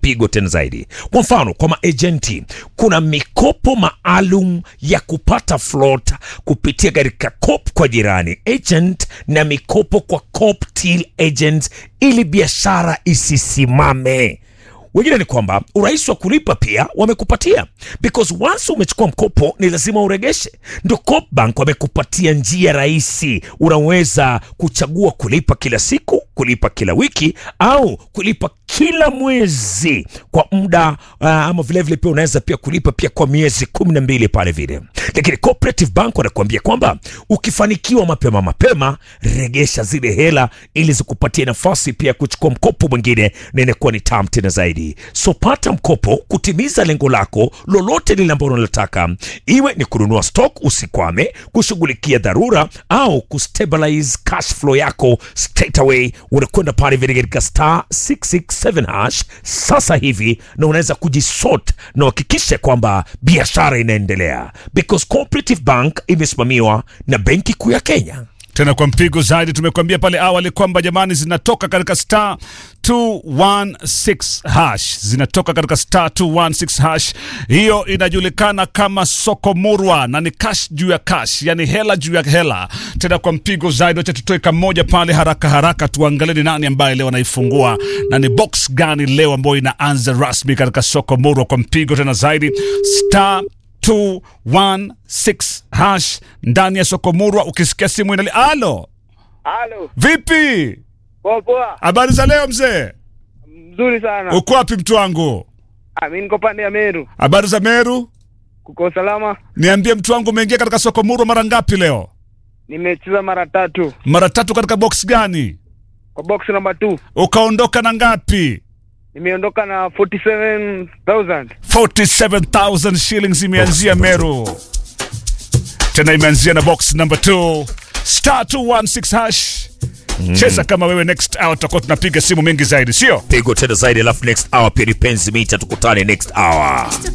mpigo tena zaidi. Kwa mfano, kwa maejenti kuna mikopo maalum ya kupata float kupitia katika COP kwa jirani agent na mikopo kwa COP till agent ili biashara isisimame. Wengine ni kwamba urahisi wa kulipa pia wamekupatia, because once umechukua mkopo ni lazima uregeshe. Ndio Coop Bank wamekupatia njia rahisi, unaweza kuchagua kulipa kila siku, kulipa kila wiki au kulipa kila mwezi kwa muda uh, ama vilevile pia unaweza pia kulipa pia kwa miezi kumi na mbili pale vile. Lakini Cooperative Bank wanakuambia kwamba ukifanikiwa mapema mapema, regesha zile hela ili zikupatie nafasi pia ya kuchukua mkopo mwingine na inakuwa ni tamu tena zaidi. So pata mkopo kutimiza lengo lako lolote lile ambalo unalitaka, iwe ni kununua stock usikwame, kushughulikia dharura au kustabilize cash flow yako straight away. Unakwenda pale vile katika star 667 hash sasa hivi, na unaweza kujisort na uhakikishe kwamba biashara inaendelea, because Cooperative Bank imesimamiwa na Benki Kuu ya Kenya. tena kwa mpigo zaidi. Tumekuambia pale awali kwamba jamani, zinatoka katika star 216 hash, zinatoka katika star 216 hash. Hiyo inajulikana kama soko murwa na ni cash juu ya cash, yani hela juu ya hela. Tena kwa mpigo zaidi, wacha tutoe kamoja pale haraka haraka, tuangalie ni nani ambaye leo anaifungua na ni box gani leo ambayo inaanza rasmi katika soko murwa. Kwa mpigo tena zaidi star 216 hash ndani ya soko murwa. Ukisikia simu inali, alo, Halo, vipi? poa poa, Habari za leo mzee, mzuri sana. uko wapi mtu wangu? Ah, mimi niko pande ya Meru, Habari za Meru, kuko salama. niambie mtu wangu, umeingia katika soko murwa mara ngapi leo? Nimecheza mara tatu Mara tatu. Katika box gani? kwa box number 2 Ukaondoka na ngapi? nimeondoka na 47000 47000 shillings imeanzia Meru, tena imeanzia na box number 2 star 216 hash. Cheza kama wewe. Next hour tutakuwa tunapiga simu mengi zaidi, sio? Pigo tena zaidi, alafu next hour pia ni penzi mita, tukutane next hour.